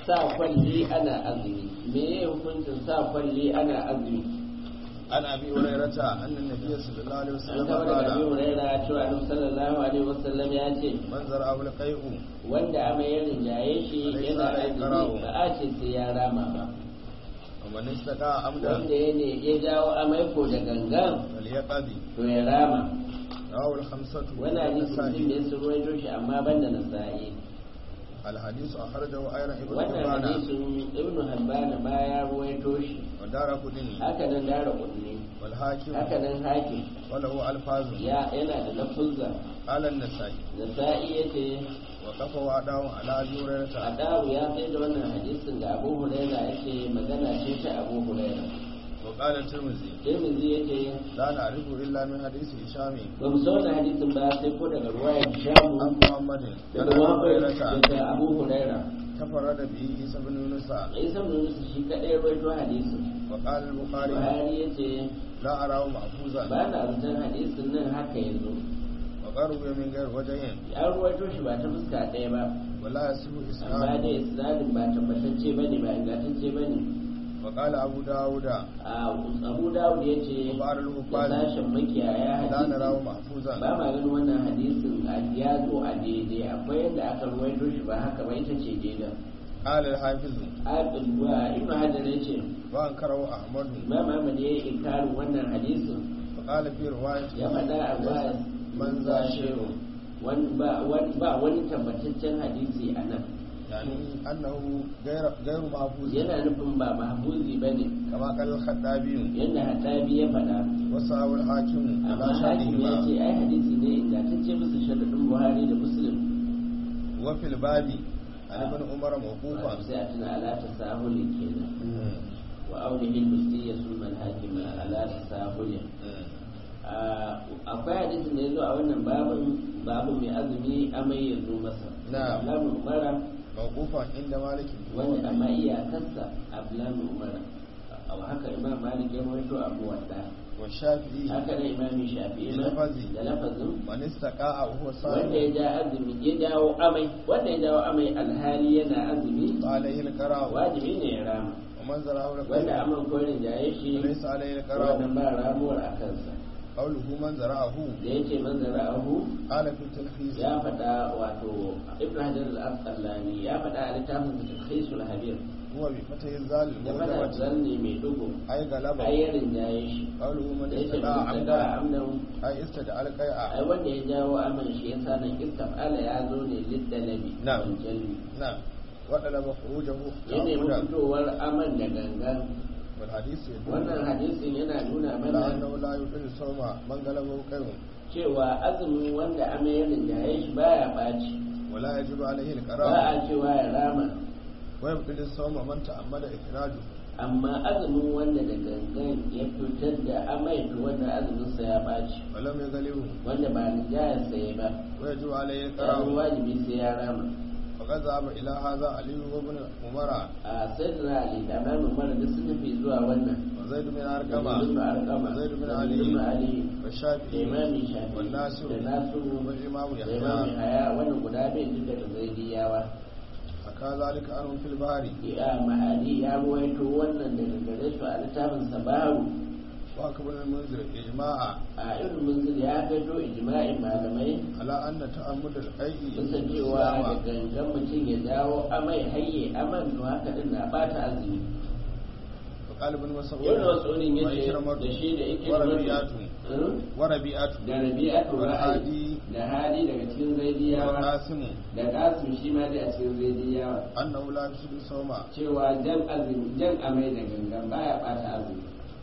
sa kwalli ana azumi me ya hukuncin sa kwalli ana azumi عن ابي هريره ان النبي صلى الله عليه an وسلم kama daga Abi قال Huraira cewa Annabi sallallahu alaihi wasallam ya ce من زرعه القيء wanda amai ya rinjaye shi Alai yana sa'alai azumi qara'u. ba a ce sai ya rama ba ومن استقى عمدا wanda ya ne ya jawo amai ko da gangan فليقضي to ya rama رواه الخمسة wani hadisi mutum والنسائي ne sun ruwaito shi amma banda nasa'i الحديث أخرجه أيضا ابن wannan حبان hadisin ibnu habban ba ya ruwaito shi ودار قدني haka nan dara kudni والحاكم haka nan hakim وله ألفاظ ya yana da lafuzza قال النسائي nasa'i yace وقف وعداه على أبي هريرة adawu ya sai da wannan hadisin da abu huraira yace magana ce ta abu huraira وقال الترمذي tirmidhi yace لا نعرفه إلا من حديث هشام ba mu san wannan hadisin ba sai ko daga ruwayar shamu عن محمد عن daga أبي wahab هريرة daga abu huraira تفرد به عيسى بن يونس isa bin yusuf shi kadai ruwaito hadisin وقال البخاري buhari yace لا أراه محفوظا ba na zaton hadisin nan haka yanzu وقرب من غير وجه ya ruwaito shi ba ta fuska ɗaya ba ولا يصح amma إسناده dai isnadin ba tabbatacce ba ne ba ingantacce ba ne وقال أبو داود a abu dawud ya ce وبعض da الحفاظ sashen makiyaya لا نراه hadisi محفوظا ba ma ganin wannan hadisin a ya zo a daidai akwai yadda aka ruwaito shi ba haka ba ita ce daidai قال الحافظ ibn hajar ya ce وأنكره أحمد imam ahmad ya yi inkarin wannan hadisin وقال في رواية ya faɗa a ba من ذا شيء ba wani tabbataccen hadisi a nan يعني أنه غير غير محفوظ yana nufin ba mahbuzi ba ne كما قال الخطابي yadda hatabi ya faɗa وصحاب الحاكم على amma hakim ya ce شرطهما ai hadisi ne ingantacce bisa sharaɗin buhari da muslim وفي الباب عن ابن عمر موقوفا sai a tuna ala ta sahuli kenan wa aulihi al-mustiyya sulman hakim ala ta sahuli akwai hadisin da ya zo a wannan babin babu mai azumi amai ya zo masa Na'am. Abdullahi umara موقوفا عند مالك wanda amma iyakarsa Abdullahi umara a haka imam malik ya rawaito abu wadda والشافعي haka ne imami shafi'i ma Lafazi. da lafazin من استقاء وهو wanda صائم ya ja azumi ya jawo amai wanda ya jawo amai alhali yana azumi عليه القراء wajibi ne ya rama ومن زرعه wanda القيء aman korin jaye shi وليس عليه القراء wannan ba ramuwar a kansa قوله من زرعه da ya ce manzara ahu قال في التلخيص ya faɗa wato ibn hajar al-asqalani ya faɗa a littafin da talhisul habir هو بفتح الزال ya faɗa الموجبة zanne mai dugu أي غلبه ayyarin jaye shi قوله من da ya ce استدعى man daga عمدا amnan أي استدعى القيء ai wanda ya jawo aman shi yasa nan istafala ya zo ne liddalabi Na'am. wal jalbi نعم وطلب خروجه ya nemi تعمدا fitowar aman da gangan والحديث يدل wannan hadisin yana nuna على mana أنه لا يطيل صوم من غلبه قيء cewa azumi wanda amayarin jaye shi baya ɓaci ولا يجب عليه ba القراء a cewa ya rama ويبطل الصوم من تأمل إخراجه amma azumin wanda da gangan ya fitar da amai to wanda azuminsa ya ɓaci ولم يغلبه wanda ba rijayar saye ba ويجب عليه ya القراء wajibi sai ya rama وقد ذهب إلى هذا علي وابن عمر a sai da ali da ba mu mara da sun nufi zuwa wannan وزيد بن da أرقمة ibn arqama وزيد بن da علي ibn ali da والشافعي imami shafi والناصر da nasiru والإمام da imami يحيى haya wannan guda bai duka da zaidiyawa حكى ذلك عنهم في البحر ya mahadi ya ruwaito wannan daga gare su a littafin sabaru وأكبر المنذر إجماعا a irin munzir ya gato ijma'in malamai على أن تأمل القيء bisa cewa da gangan mutum ya dawo amai hayye aman to haka din na bata azumi وقال ابن مسعود yau da wasu ya ce وإكرمة da shi da ike وربيعة وربيعة da rabi'atu ra'ayi والهادي da hadi daga cikin zaidiyawa والقاسم da kasim shi ma dai a cikin zaidiyawa أنه لا يفسد الصوم cewa jan azumi jan amai da gangan baya bata azumi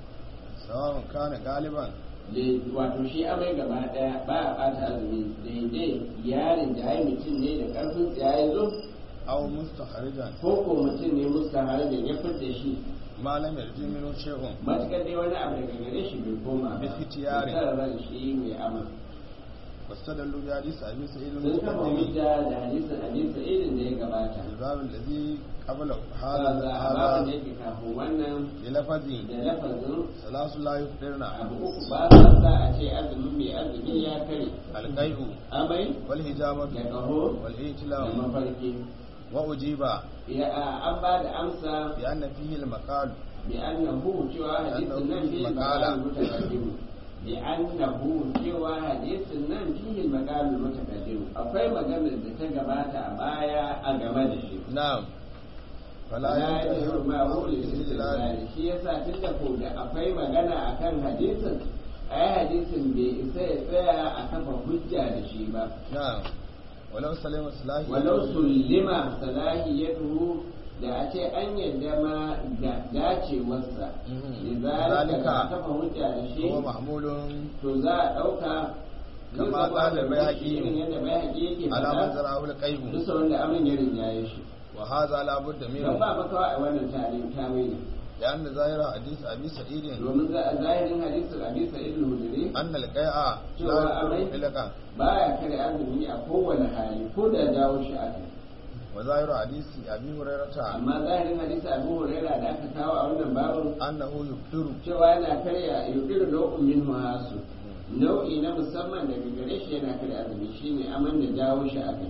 سواء كان غالبا Da- wato shi amai gaba daya baya bata azumi daidai yarin da ya mutum ne da karfin tsiya ya zo أو مستخرجا ko ko mutum ne musta da ya fitta shi ما لم يرجع منه شيء matukar dai wani abu daga gare shi bai koma ba Bi ikhtiyari. da ran shi mai ama واستدلوا بحديث أبي سعيد sun kama المقدم hujja da hadisin hadisi irin da ya gabata الباب الذي قبله هذا هذا a babin da هذا yake kafin wannan بلفظ da lafazin ثلاث لا يفطرن abu uku ba sa sa a ce azumi mai azumi ya kare القيء amai والهجامة da kaho da والإيتلاء mafarki وأجيب ya an ba da amsa بأن فيه المقال bi annahu cewa hadisin nan fihi Maqala. maqalul mutaqaddim bi annahu cewa hadisin nan fihi maqalul mutaqaddim akwai maganar da ta gabata a baya a game da shi نعم فلا la ينتهي yajru ma hu المقال بالاستدلال lil shi yasa tunda ko da akwai magana akan hadisin ai hadisin bai isa ya tsaya a kafa hujja da shi ba نعم ولو سلم صلاحه walau sullima salahiyatuhu da a ce an yadda ma da dacewarsa Mhm. da Zalika. zalika kafa hujja da shi هو محمول to za a ɗauka Kama zai zama ƙala da Baihaqi. irin yadda bai haƙi yake على من faɗa زرعه القيب bisa wanda abin ya rinjaye shi وهذا لا بد don منه ba makawa a wannan tarihin tawili لأن ظاهر حديث أبي سعيد domin za a zahirin hadisin abi sa'id al-hudri أن القيء شو لا أمي؟ يكون مطلقا baya kare azumi a kowane hali ko da jawo shi a kai وظاهر حديث أبي هريرة amma zahirin hadisi abu huraira da aka kawo a wannan babin أنه يفطر cewa yana karya yukiru nau'in min hasu nau'i na musamman daga gare shi yana karya azumi shine aman da jawo shi a kai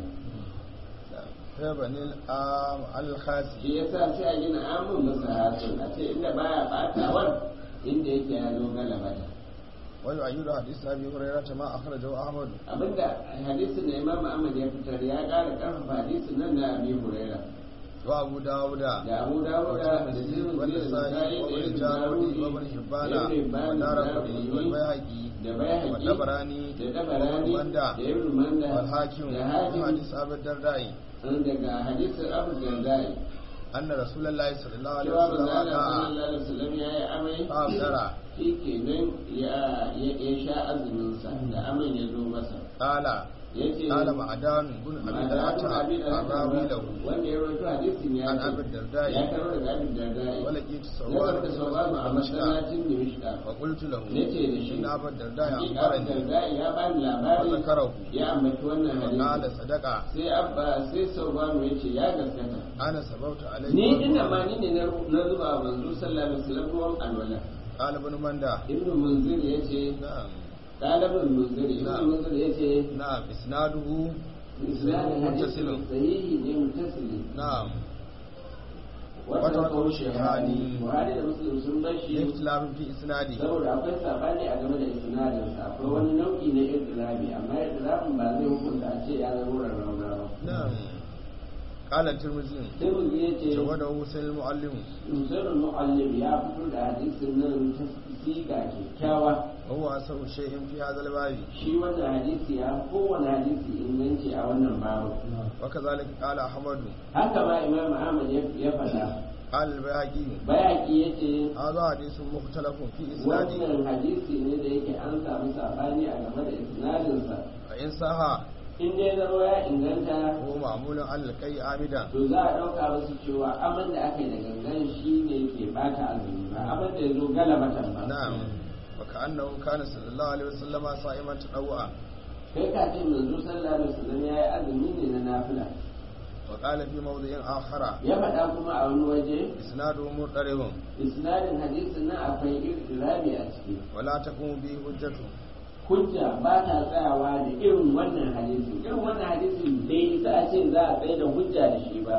فبني الآم الخاسي shi yasa sai a gina amun masa hasun a ce inda baya batawar inda yake ya zo galabata ويؤيد حديث أبي هريرة ما أخرجه أحمد abinda hadisin da imam ahmad ya fitar ya ƙara ƙarfafa hadisin nan na abi huraira وأبو داود da abu dawuda da والترمذي tirmidhi da والنسائي nasa'i da وابن ibn جارودي dawudi وابن حبان da ibn hibban da والدارقطني Daraqutni, والبيهقي da bayhaqi والطبراني da dabarani ومندى da ibn manda والحاكم da من hakim حديث أبي الدرداء daga hadisin abu dardai أن رسول الله صلى الله عليه cewa وسلم manzala قال sallallahu alaihi wasallam ya yi amai فأفطر shi kenan ya ya- ya sha azuminsa da aman ya zo masa قال ya ce قال معدان بن أبي Ma'adanin دلعة Abi Dalhata الراوي له wanda ya rawaito hadisin ya عن ce أبي الدرداء ya karo daga abin dardai ولقيت ya سوار zarta sauraro a masallacin dimishka وقلت له na ce da shi إن أبا الدرداء hakika abin أخبرني dardai ya bani labari فذكره ya ambaci wannan وقال hadisi صدق sai abba sai sauraro ya ce ya gaskata أنا سببت عليه ni ina ma ni ne na na zuba wa manzo sallallahu alaihi wasallam ruwan alwala قال ابن مندى ibnu munzir yace نعم talibul munzir ibnu Na'am. munzir yace نعم إسناده isnadin متصل. hadisi sahihi ne mutasili نعم wata Wata kawo shehani. shehani buhari da muslim sun bar shi اختلاف في إسناده saboda akwai sabani a game da isnadin sa akwai wani nau'i na idrabi amma idrabin ba zai hukunta a ce ya zama rarrauna ba نعم قال الترمذي sai mu ya ce جوده حسين المعلم musairul mu'allim ya fito da hadisin nan ta siga kyakkyawa وهو أسر شيء في هذا الباب shi wannan hadisi ya fi kowane hadisi inganci a wannan babu وكذلك قال أحمد haka ma imam ahmad ya ya faɗa قال البيهقي bayaki ya ce هذا حديث مختلف في إسناده wannan hadisi ne da yake an samu sabani a game da isnadinsa فإن صح in dai zama ya inganta هو معمول على الكي عامدا to za a ɗauka musu cewa aman da aka yi da gangan shi ne ke bata azumi ba aman da ya zo galabatan ba نعم وكأنه كان صلى الله عليه وسلم صائما تطوعا kai ka ce manzo sallallahu alaihi wasallam ya yi azumi ne na nafila وقال في موضع آخر ya faɗa kuma a wani waje إسناده مضطرب isnadin hadisin nan akwai irtirabi a ciki ولا تقوم به حجة hujja ba ta tsayawa da irin wannan hadisin irin wannan hadisin bai isa a ce za a tsaye da hujja da shi ba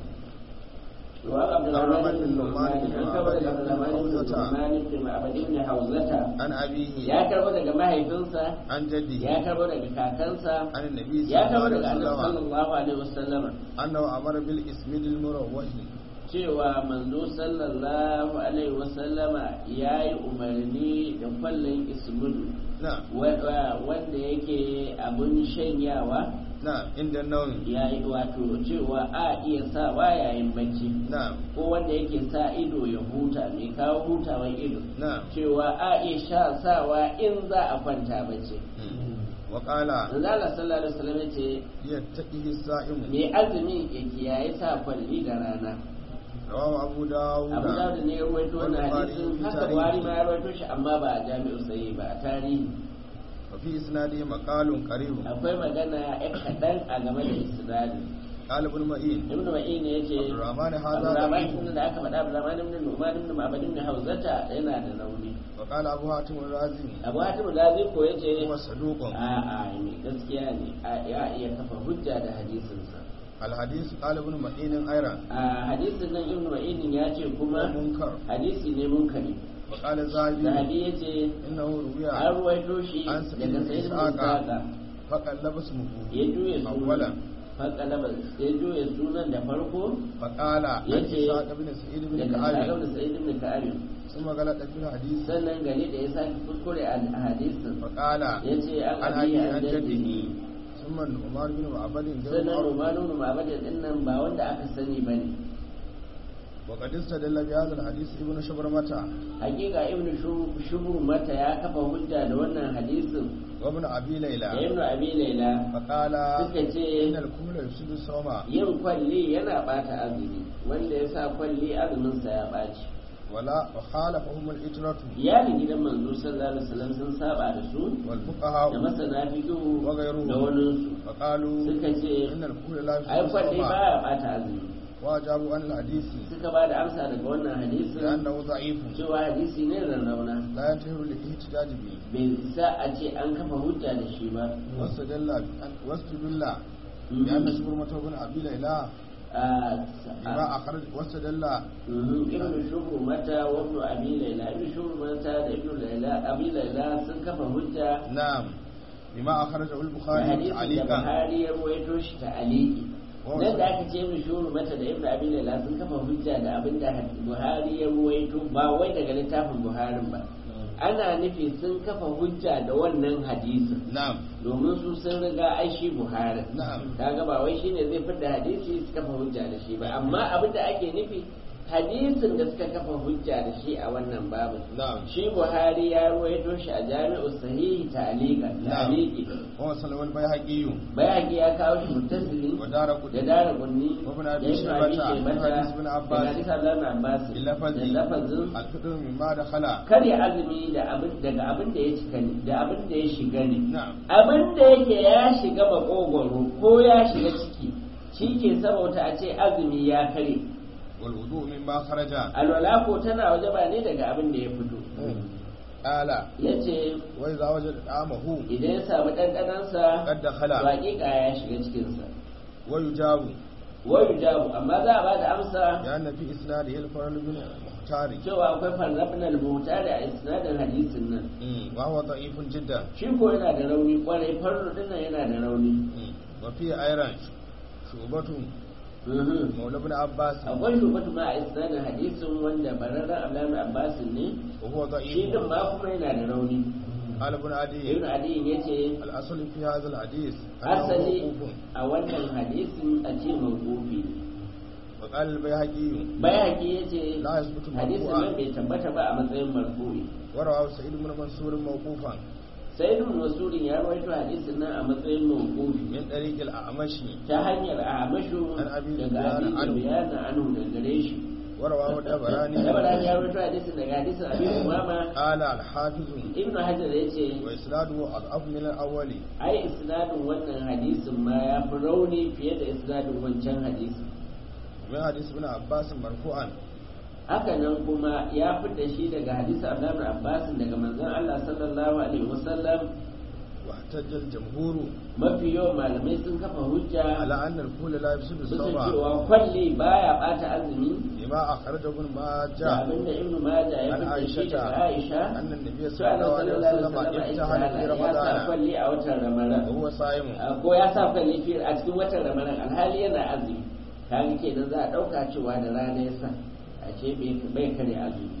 وعن عبد الرحمن بن نعمان عن كبر عبد الرحمن بن نعمان بن معبد بن حوزة عن أبيه ya karbo daga mahaifinsa عن جده ya karbo daga kakansa عن النبي صلى ya الله karbo عليه daga annabi وسلم sallallahu alaihi wasallam أنه أمر بالإسم المروح cewa manzo sallallahu alaihi wasallama ya yi umarni da kwallon ismudu نعم wa- wanda yake abun shanyawa نعم عند النوم ya yi wato cewa a iya sawa yayin bacci نعم ko wanda yake sa ido ya huta mai kawo hutawan ido نعم cewa a iya sha sawa in za a kwanta bacci وقال manzo Allah sallallahu alaihi wasallam yace يتقيه الصائم mai azumi ya kiyaye sa kwalli da rana رواه أبو داود abu da ne ya rawaito wannan والبخاري hadisin في haka تاريخه. buhari ma ya rawaito shi amma ba a jami'u sai ba a tarihi وفي إسناده مقال قريب akwai magana ya kaɗan a game da isnadin قال ابن معين ibnu ma'in ya ce عبد الرحمن هذا abdurrahman ضعيف ibn da aka faɗa abdurrahman ibn nu'man ibn ma'bad ibn hauzata yana da rauni وقال أبو حاتم الرازي abu hatim lazi ko yace هو صدوق a a mai gaskiya ne a ya iya kafa hujja da hadisinsa الحديث قال ابن معين أيضا a hadisin nan ibnu ma'inin ya ce kuma منكر hadisi ne munkari وقال الزاهدي zahabi ya ce إنه روي an ruwaito shi عن daga سعيد بن sayyidin إسحاق isaka فقلب اسمه ya juya أولا sunan fakalaba ya juya sunan da farko فقال عن يجي إسحاق بن سعيد بن daga كعب sakar da sayyidin da ka'abin ثم غلط في الحديث sannan gari da ya sake kuskure a hadisin فقال ya ce an عن abi أبي an عن jaddihi جده ثم عمر بن معبد غير sannan معروف rumanu ma'abadin din nan ba wanda aka sani ba ne وقد استدل بهذا الحديث ابن شبرمة hakika ibnu shubur mata ya kafa hujja da wannan hadisin وابن أبي da ليلى ibnu abi laila فقال suka ce إن الكل يفسد الصوم yin kwalli yana bata azumi wanda ya sa kwalli azuminsa ya ɓaci ولا وخالفهم الإجرة iyalin gidan manzo sallallahu alaihi wasallam sun saba da su da والفقهاء masana fiqhu وغيرهم. da waninsu فقالوا suka ce إن الكل لا ai يفسد kwalli الصوم baya bata azumi وأجابوا عن الحديث suka ba da amsa daga wannan hadisin لأنه ضعيف cewa hadisi ne rarrauna لا ينتهي الاحتجاج به bai isa a ce an kafa hujja da shi ba واستدل واستدل بأن شبرمة بن أبي ليلى a بما أخرج واستدل ibn shubru mata wa ibn abi laila ibn shubru mata da ibn laila abi laila sun kafa hujja نعم بما أخرجه da البخاري hadisin da تعليقا Buhari ya ruwaito shi ta aliki Oh, nan da sorry. aka ce ibn shubru mata da ibn abi laila sun kafa hujja da abin da Buhari ya ruwaito ba wai daga littafin Buharin ba ana nufi sun kafa hujja da wannan hadisin نعم domin su sun riga ai shi Buhari نعم kaga ba wai shine zai fitar hadisi su kafa hujja da shi ba amma abin da ake nufi hadisin da suka kafa hujja da shi a wannan babu نعم shi Buhari ya ruwaito shi a Jami'u Sahihi ta'liqa نعم ta'liqi وصل البيهقي bayaki ya kawo shi muttasili ودار da قطني dara gunni Ibn da Abi Ibn Shaybata, Abi Shaybata hadis Ibn Abbas. da hadis Abdullah ibn Abbas بلفظ da lafazin الفطر مما دخل karya azumi da abin daga abin da ya cika ne da abin da ya shiga ne نعم abin da yake ya shiga makogwaro ko ya shiga ciki shi ke sabauta a ce azumi ya kare والوضوء مما خرج alwala ko tana waje ba ne daga abin da ya fito قال ya ce وإذا وجد طعامه idan ya samu ɗanɗanansa قد دخل waƙiƙa ya shiga cikinsa ويجاب wayu jabu amma za a ba da amsa لأن في إسناده الفرل بن المختار cewa akwai farrafin rubuta da isnadin hadisin nan وهو ضعيف جدا shi ko yana da rauni kwarai farro dinnan yana da rauni وفي أيضا شعبة Mhm. مولى ابن عباس akwai shubatu ma a isnadin hadisin wanda bararren abdullahi abbasin ne وهو shi ضعيف din ma kuma yana da rauni قال ابن عدي ibn adiyin yace الأصل في هذا الحديث أنه asali موقوف a wannan hadisin a ce mawqufi وقال البيهقي bayaki yace لا يثبت hadisin مرفوعا nan bai tabbata ba a matsayin marfu'i ورواه سعيد بن منصور موقوفا sai ibn masurin ya rawaito hadisin nan a matsayin mawqufi من طريق الأعمش ta hanyar a mashu An Abi daga Sufyan abin anhu. bayana anhu da gare shi ورواه الطبراني Tabarani ya rawaito hadisin daga hadisin abin umama قال الحافظ ibn hajar ya ce وإسناده أضعف من الأول ai isnadin wannan hadisin ma ya fi rauni fiye da isnadin wancan hadisin من حديث ابن عباس مرفوعا haka nan kuma ya fi da shi daga hadisin abdullahi ibn abbas daga manzon Allah sallallahu alaihi wasallam واحتج الجمهور mafi yawan malamai sun kafa hujja على أن الكل لا يفسد bisa الصوم cewa kwalli baya bata azumi لما أخرجه ابن da ماجه abinda ibn majah ya عن fi da shi عائشة daga aisha أن النبي صلى cewa الله عليه وسلم sallallahu امتحن في ya sa رمضان kwalli a watan ramadan وهو صائم ko ya sa kwalli fi a cikin watan ramadan alhali yana azumi kaga kenan za a dauka cewa da rana ya sa a ce bai kare azumi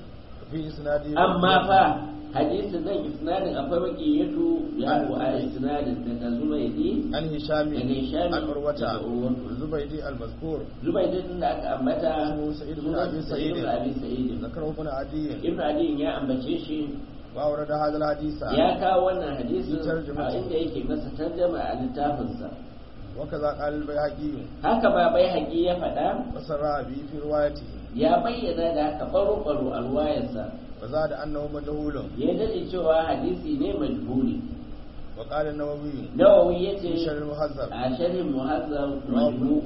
في إسناده amma fa hadisin nan isnadin akwai makiyatu ya ko a isnadin daga zubaidi عن هشام daga hishami عن عروة daga urwatu الزبيدي المذكور zubaidi din da aka ambata اسمه سعيد بن أبي sunansa سعيد ibn abi sa'id ذكره ابن عدي ibn ali ya ambace shi وأورد هذا الحديث ya kawo wannan hadisin tarjuma a ce. inda yake masa tarjama a littafinsa وكذا قال البيهقي haka ba bai haƙi ya faɗa وسرى به في روايته ya bayyana da haka baro-baro a ruwayarsa وزاد أنه مجهول ya daɗe cewa hadisi ne majhuli وقال النووي nawawi ya في ce شر المهذب a sharhin muhazzab Rawu. majmu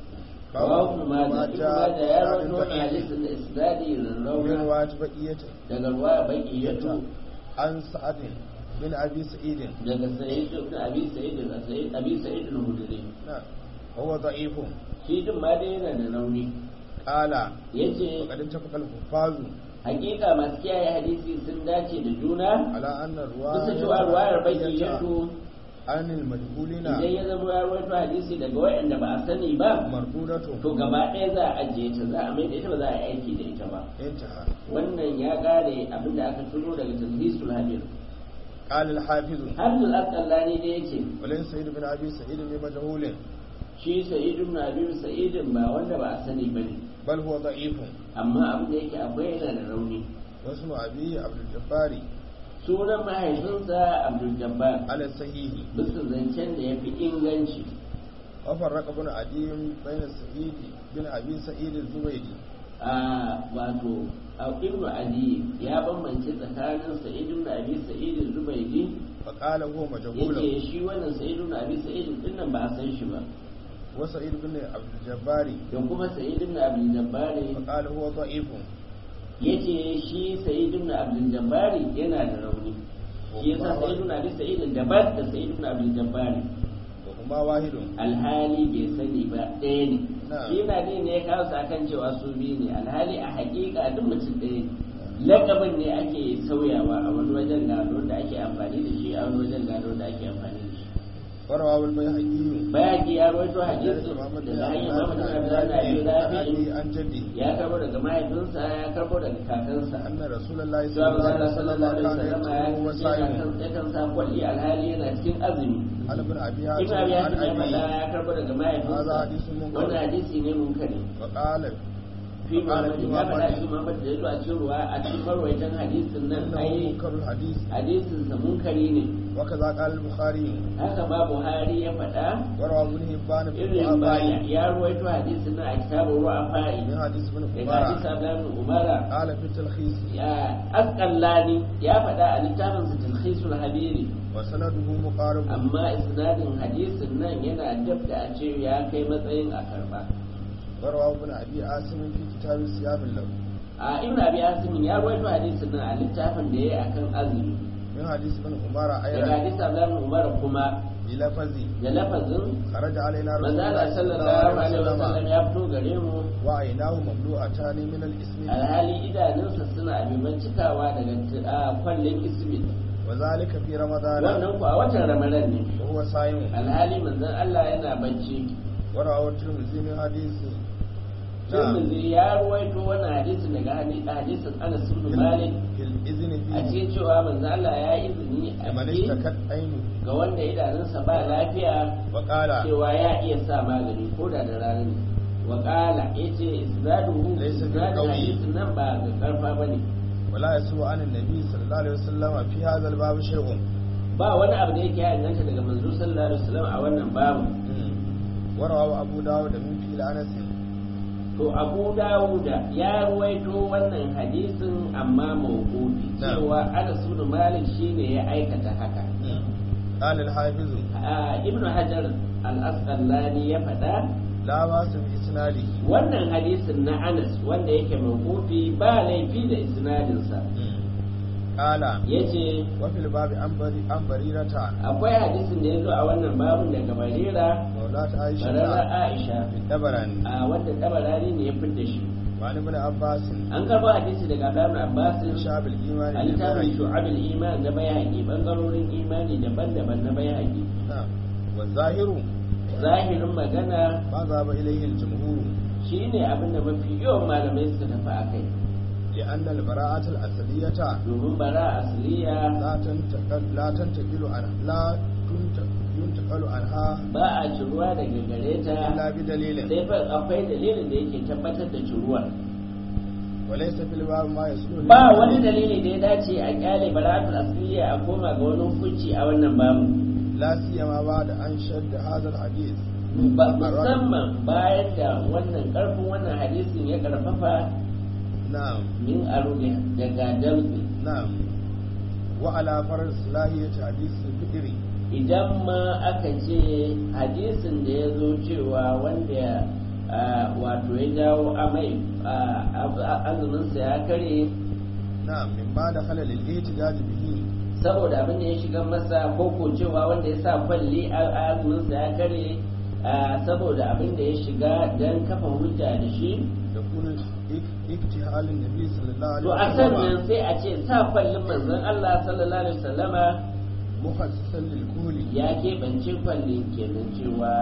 rawu kuma da ibn majah ya rawaito wannan hadisin da isnadi من rauna رواية بقية daga ruwaya baqiyatu عن سعد بن أبي سعيد daga sa'id ibn abi sa'id da sa'id abi sa'id al-hudri نعم وهو ضعيف shi din ma dai yana da rauni قال yace وقد اتفق الحفاظ hakika masu kiyaye hadisi sun dace da juna على أن bisa cewa ruwayar baki الرواية yato عن المجهولين idan ya zama ya rawaito hadisi daga wayanda ba a sani ba مردودة to gaba ɗaya za a ajiye ta za a mai da ita ba za a yi aiki da ita ba انتهى wannan ya kare abin da aka turo daga talhisul hadir قال الحافظ hamdul asqalani da yace ولين سعيد بن أبي سعيد بمجهول shi sa'id ibn abi sa'id ba wanda ba a sani bane بل هو ضعيف amma abin da yake akwai yana da rauni واسم أبيه عبد الجبار sunan mahaifinsa abdul jabbar على الصحيح bisa zancen da ya fi inganci وفرق ابن عدي بين سعيد بن أبي سعيد الزبيدي a wato a ibnu ali ya bambance tsakanin sa'id ibn abi sa'id zubaydi فقال هو مجهول yace shi wannan sa'id ibn abi sa'id din nan ba a san shi ba وسعيد بن عبد الجبار da kuma sa'id ibn abdul jabbari فقال هو ضعيف yace shi sa'id ibn abdul jabbari yana da rauni shi yasa sa'id ibn abi sa'id daban da sa'id ibn abdul jabbari وهما واحد alhali bai sani ba ɗaya ne Na'am. shi na ne ya kawo su akan cewa su biyu ne alhali a haƙiƙa duk mutum ɗaya ne lakabin ne ake sauyawa a wani wajen gado da ake amfani da shi a wani wajen gado da ake amfani da shi ورواه البيهقي bayaki ya rawaito hadisi محمد daga hanyar بن Muhammad bin Abdullah bin Rafi عن جده ya karbo daga mahaifinsa ya karbo daga kakansa أن رسول الله صلى Zuwa الله عليه Allah sallallahu وسلم alaihi كان wasallam ya يصوم ce وصائم ya kan sa kwalli alhali yana cikin azumi عن ابن أبي Ibn حاتم Abi عن Hatim ya faɗa أبيه ya karbo daga mahaifinsa هذا حديث منكر. wannan hadisi ne munkari وقال fi Muhammad ya faɗa shi Muhammad da yazo a cikin ruwa a cikin marwaitan hadisin nan إنه ai منكر الحديث hadisin sa munkari ne وكذا قال البخاري haka ma Buhari ya faɗa وروى ابن هبان في irin baya الضعفاء ya ruwaito hadisin nan a kitabun ru'afa'i من حديث ابن daga hadisi عمر Abdullah ibn Umara قال في التلخيص ya asqallani ya faɗa a littafin sa Tilkhisul Habiri وسنده مقارب amma isnadin hadisin nan yana dab da a ce ya kai matsayin a karba وروى ابن أبي عاصم في كتاب صيام له a ibn abi asim ya rawaito hadisin nan a littafin da yayi akan azumi من حديث ابن عمر daga أيضا hadisi Abdullah ibn Umar kuma بلفظ da lafazin خرج علينا رسول manzo الله Allah صلى الله sallallahu عليه alaihi wasallam وسلم ya fito gare mu وعيناه مملوءتان من الاسم alhali idanunsa suna abiban cikawa daga t- a kwallon isbit وذلك في رمضان wannan ku a watan ramadan ne وهو صائم alhali manzon Allah yana bacci وروى الترمذي من حديث نعم Tirmidhi ya ruwaito wannan hadisin daga hadi- hadisin Anas ibn Malik في الإذن a فيه cikin cewa manzon Allah ya yi izini a لمن ciki اشتكت عينه ga wanda idanunsa ba lafiya وقال cewa ya iya sa magani ko da da rana ne wa qala yace isnaduhu Laysa bil isnadun qawi. hadisin nan ba ga karfa bane ولا يسوء عن النبي صلى الله عليه وسلم في هذا الباب شيء ba wani abu da yake ya inganta daga manzo sallallahu alaihi wasallam a wannan babu وروى أبو داود من فيل أنس to Abu Dawuda ya ruwaito wannan hadisin amma mawqufi Na'am. cewa Anas ibn Malik shine ya aikata haka قال الحافظ a Ibn Hajar al-Asqalani ya faɗa لا باس بإسناده wannan hadisin na Anas wanda yake mawqufi ba laifi da isnadinsa قال yace وفي الباب عن بري- عن بريرة akwai hadisin da ya zo a wannan babun daga Barira مولاة عائشة Barara Aisha الدبراني a wanda tabarani ne ya fidda shi وعن ابن عباس an karɓo hadisi daga Abdullah ibn Abbas شعب الإيمان a littafin بالبري. shu'abul iman na bayani bangarorin imani daban-daban na bayani نعم والظاهر zahirin magana ما ذهب إليه الجمهور shine abin da mafi yawan malamai suka tafi a kai لأن البراءة الأصلية domin bara asliya لا تنتقل لا تنتقل عن لا تنت- ينتقل عنها ba a ciruwa daga gare ta إلا بدليل sai fa akwai dalilin da yake tabbatar da ciruwar وليس في الباب ما يسلو ba wani dalili da ya dace a kyale bara'atul asliya a koma ga wani hukunci a wannan babu لا سيما بعد أن شد هذا الحديث ba musamman bayan da wannan karfin wannan hadisin ya karfafa نعم min aruge daga damtse نعم وعلى فرض صلاحية حديث الفكر idan ma aka ce hadisin da ya zo cewa wanda ah, wato ya jawo amai ah, azuminsa ya kare نعم من بعد خلل الاحتجاج به saboda abin da ya shiga masa ko ko cewa wanda ya sa kwalli a- azuminsa ya kare saboda abin da ya shiga don kafa hujja da shi يكون اكتحال النبي صلى الله عليه to a sannan sai a ce sa kwallin manzon Allah sallallahu alaihi wasallama مخصصا للكل ya keɓance kwallin kenan cewa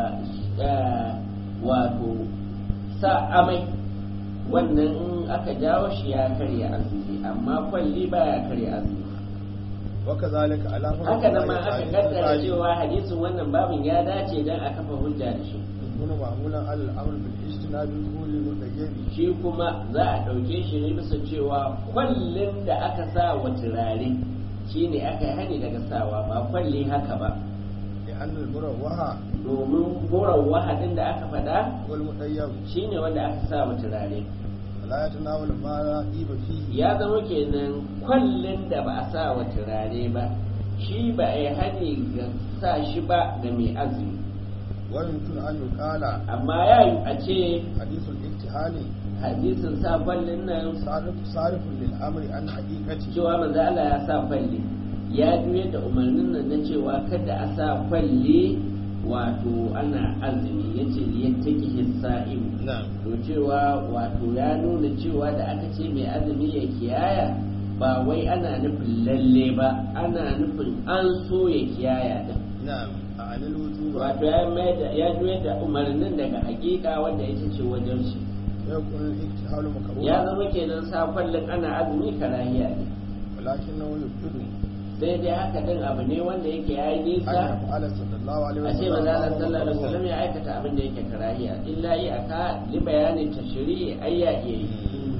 wato sa amai wannan in aka jawo shi ya karya azumi amma kwalli baya karya azumi وكذلك على فرض haka nan ma الله aka تعالى kaddara cewa hadisin wannan babin ya dace dan a kafa hujja da shi يكون معمولا على الامر بالاجتناب الكل المتغير shi kuma za a ɗauke shi ne bisa cewa kwallin da aka sa wa turare shi ne aka yi hani daga sawa ba kwalli haka ba لان المروحه domin goron wahadin da aka faɗa والمطيب shi ne wanda aka sa wa turare لا يتناول ما لا طيب فيه ya zama kenan kwallin da ba a sa wa turare ba shi ba a yi hani ga sa shi ba ga mai azumi ويمكن ان يقال amma ya yi a ce حديث الاكتحال hadisin sa kwallin nan صارف صارف للامر عن حقيقته cewa manzo Allah ya sa kwalli ya juye da umarnin nan na cewa kada a sa kwalli wato ana azumi yace liyattaki hisa'im نعم to cewa wato ya nuna cewa da aka ce mai azumi ya kiyaya ba wai ana nufin lalle ba ana nufin an so ya kiyaya da نعم عن الوجوب wato ya mai da ya juye da umarnin daga hakika wanda ita ce wajen shi ويكون الاكتحال ya مكروها zama kenan sa kwallin ana azumi karahiya ne ولكنه يبدو sai dai haka din abu ne wanda yake yayi أن nisa يفعل صلى الله عليه a ce وسلم manzo Allah وهو sallallahu alaihi مكروه. wasallam ya aikata abin da yake karahiya illa yi aka li bayanin tashri'i ai ya iya yi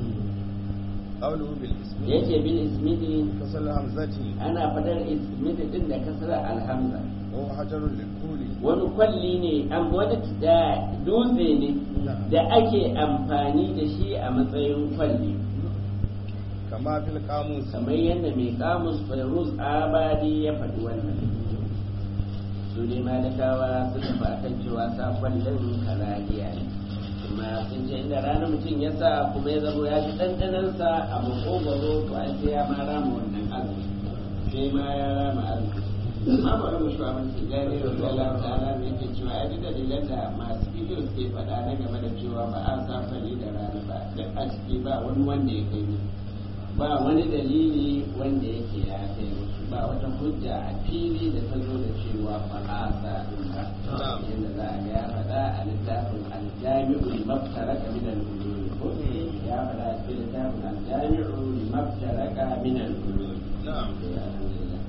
قوله بالاسم yace bil ismidi كسر الهمزة ana fadar ismidi din da kasra alhamza وهو حجر للكول wani kwalli ne an wani da dutse ne da ake amfani da shi a matsayin kwalli كما في القاموس kamar yadda mai kamus fairuz abadi ya faɗi wannan su ne malakawa suka fi akan cewa sa kwallon karahiya ne kuma sun ce inda ranar mutum ya sa kuma ya zama ya ji ɗanɗanansa a makogwaro to an sai ya ma rama wannan azumi sai ma ya rama azumi amma bari mu shi abin su gane wa Allah ta'ala ne yake cewa ya ji dalilan da masu bidiyo suke faɗa na game da cewa ba a sa fari da rana ba duk a ciki ba wani wanda ya kai ne ba wani dalili wanda yake ya kai musu ba wata hujja a fili da ta zo da cewa ba a sa din ba yadda za a ga ya faɗa a littafin aljami'ul maftaraka min al-ulum ko ya faɗa a cikin littafin aljami'ul maftaraka min al-ulum نعم alhamdulillah